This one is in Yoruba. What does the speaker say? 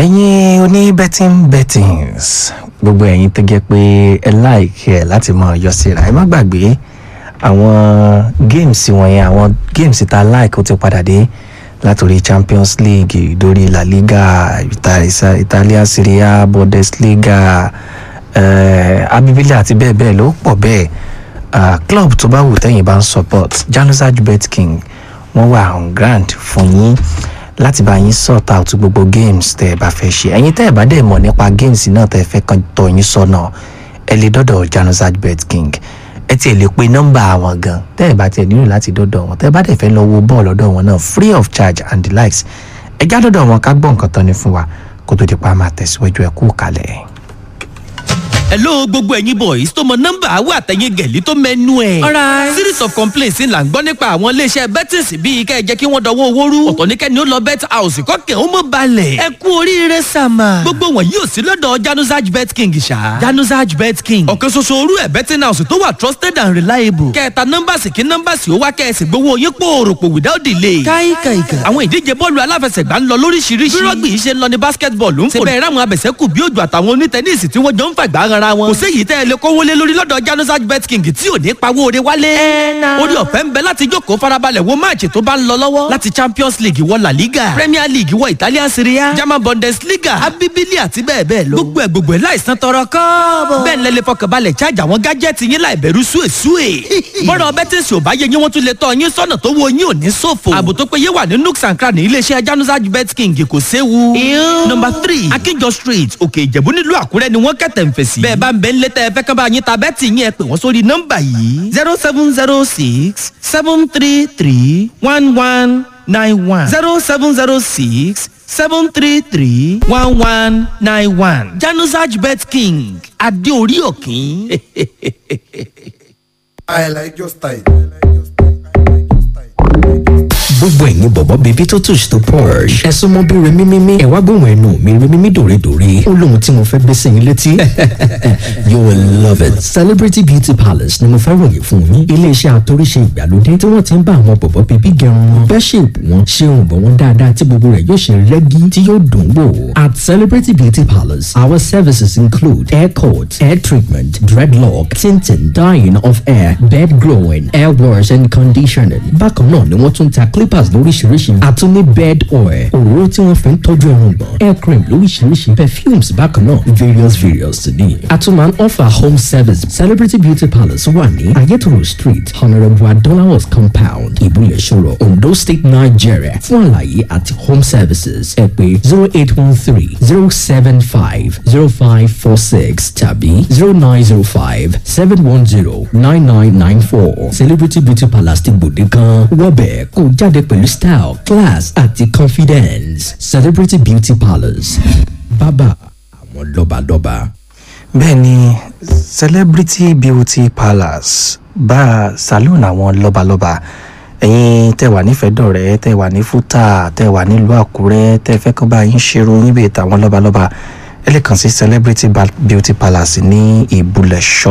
ẹ̀yin oní betting bettings gbogbo ẹ̀yin tó jẹ́ pé ẹ láìkí ẹ̀ láti mọ ọyọ síra ẹ má gbàgbé àwọn games wọ̀nyẹn àwọn games tá a like ó ti padà dé látòrí champions league dórí la liga Ita- italian serie a bundesliga eh, abibili àti bẹ́ẹ̀ bẹ́ẹ̀ ló pọ̀ bẹ́ẹ̀ Ah, club tó bá wù tẹ́yìn bá ń support januzaj bet king wọ́n wà on ground fún yín láti bá yín sort out gbogbo games tẹ́ ẹ bá fẹ́ ṣe ẹ̀yin tẹ́ ẹ bá dẹ̀ mọ̀ nípa games náà tẹ́ ẹ fẹ́ kàn tọ́ yín sọ́nà ẹ lè dọ́dọ̀ januzaj bet king ẹ tiẹ̀ lè pe nọ́mbà àwọn gan tẹ́ ẹ bá tiẹ̀ nílò láti dọ́dọ̀ wọn tẹ́ ẹ bá dẹ̀ fẹ́ lọ wo bọ́ọ̀lù ọ̀dọ̀ wọn náà free of charge and the likes ẹ já dọ́dọ̀ wọn ká gbọ́ nǹkan tán ni fún wa kó tó di pa máa tẹ̀síwájú ẹ kú kalẹ̀. hello gbogbo ẹ̀yin boys tó mọ nọ́mbà àwọn àtẹ̀yìn gẹ̀lí tó mẹ́nu ẹ̀. alright series of complaints là ń gbọ́ nípa àwọn iléeṣẹ́ bettings bíi kẹ́ ẹ jẹ́ kí wọ́n dọwọ́ owó rú. ọ̀tọ̀ ní kẹ́ni ó lọ bet house kọ́kẹ́ ó mọ̀ balẹ̀. ẹ kú oríire sàmà. gbogbo wọn yóò sí lọ́dọ̀ januzaj bet king ṣá. januzaj bet king. ọ̀kan ṣoṣo orú ẹ̀ betting house tó wà trusted and reliable. kẹta nọ́mbàsì kí nọ́mbàsì ó wá kẹ́sì gbowó yín pòròpò without delay. káìkàìkà. àwọn ìdíje bọ́ọ̀lù aláfẹsẹ̀gbá ń lọ lóríṣiríṣi. bí rọ́gbì yìí ṣe ń lọ ní basketball ń fò. síbẹ̀ ráwọn abẹ̀sẹ̀kù bí òjò àtàwọn onítẹ̀nísì tí wọ́n jọ ń fàgbà ara wọn. kò séyìí tẹ́ ẹ lè kówó lé lórí lọ́dọ̀ januzaj bet king tí ò ní pawó ore wálé. orí ọ̀fẹ́ ń bẹ láti jókòó farabalẹ̀ wo máàcì tó bá ń lọ lọ́wọ́. láti champions league wọ la liga premier league wọ italian serie a german bundesliga abibili àti bẹ́ẹ̀ bẹ́ẹ̀ lọ. gbogbo ẹ̀ gbogbo ẹ̀ láìsàn tọrọ kọ́ọ̀bọ̀. bẹ́ẹ̀ ni lẹ́lẹ́ fọkànbalẹ̀ charge àwọn gájẹ́tì yín láì bẹ̀rù súwèsúwè. bọ́dọ̀ bẹ́tẹ̀sì ò bá yẹ yín wọ́n tún lè tọ́ yín sọ́nà tó wo yín ò ní ṣòfò. ààbò tó péye wà ní nooks and cranny iléeṣẹ́ januzaj bet king kò séwu. nọmba three akínjọ street òkè ìjẹ̀bú nílùú àkúrẹ́ ni wọ́n kẹ̀tẹ̀ ń fèsì. bẹ́ẹ̀ bá ń bẹ ń létẹ́ ẹ fẹ́ kán bá yín ta bẹ́ẹ̀tì yín ẹ pè wọ́n sórí nọ́mbà yìí zero seven zero six seven three three one one nine one zero seven zero six seven three three one one nine one januzaj bet king adé orí òkín. I like your style. gbogbo ẹ̀yin bọ̀bọ̀ bèbí tó touch tó porsche ẹ súnmọ́ bí remi mímí ẹ wá gbóhùn ẹnu mi remi mímí dòredòre ó lóhun tí mo fẹ́ gbé sí yín létí you will love it celebrity beauty palace ni mo fẹ́ ròyìn fún yín iléeṣẹ́ àtòríṣe ìgbàlódé tí wọ́n ti ń bá àwọn bọ̀bọ̀ bèbí gẹrun wọn bẹ́ ṣèpù wọn ṣe ohun bọ̀ wọn dáadáa tí gbogbo rẹ̀ yóò ṣe rẹ́gí tí yóò dùn wò at celebrity beauty palace our services include hair cut hair treatment dreadlock tinting dyeing of hair bed growing hair wash and conditioning bákan náà ni wọ́n tún ta clippers lóríṣiríṣi àtúní bed oil òróró tí wọ́n fi ń tọ́jú ẹran gbọ̀n hair cream lóríṣiríṣi perfumes bákan náà various various ní. àtúmọ̀ offer home service celebrity beauty palace wà ní ayétòrò street honourable adolawas compound ìbúlẹ̀ ṣòro ondo state nigeria fún àlàyé àti home services ẹ pé zero eight one three zero seven five zero five four six tàbí zero nine zero five seven one zero nine nine nine four celebrity beauty palace ti gbòde kan wọ́bẹ̀ kó jáde pẹ̀lú style class àti confidence celebrity beauty palace bàbá àwọn lọ́balọ́ba. bẹ́ẹ̀ ni celebrity beauty palace bá saloon àwọn lọ́balọ́ba ẹ̀yin tẹ́ wà nífẹ̀ẹ́ dọ̀rẹ́ tẹ́ wà ní fúta tẹ́ wà nílùú àkúrẹ́ tẹ́ fẹ́ kán bá yín ṣerun yín bèè tàwọn lọ́balọ́ba ẹ lè kàn sí celebrity Ba- beauty palace ní ìbúlẹ̀ ṣọ́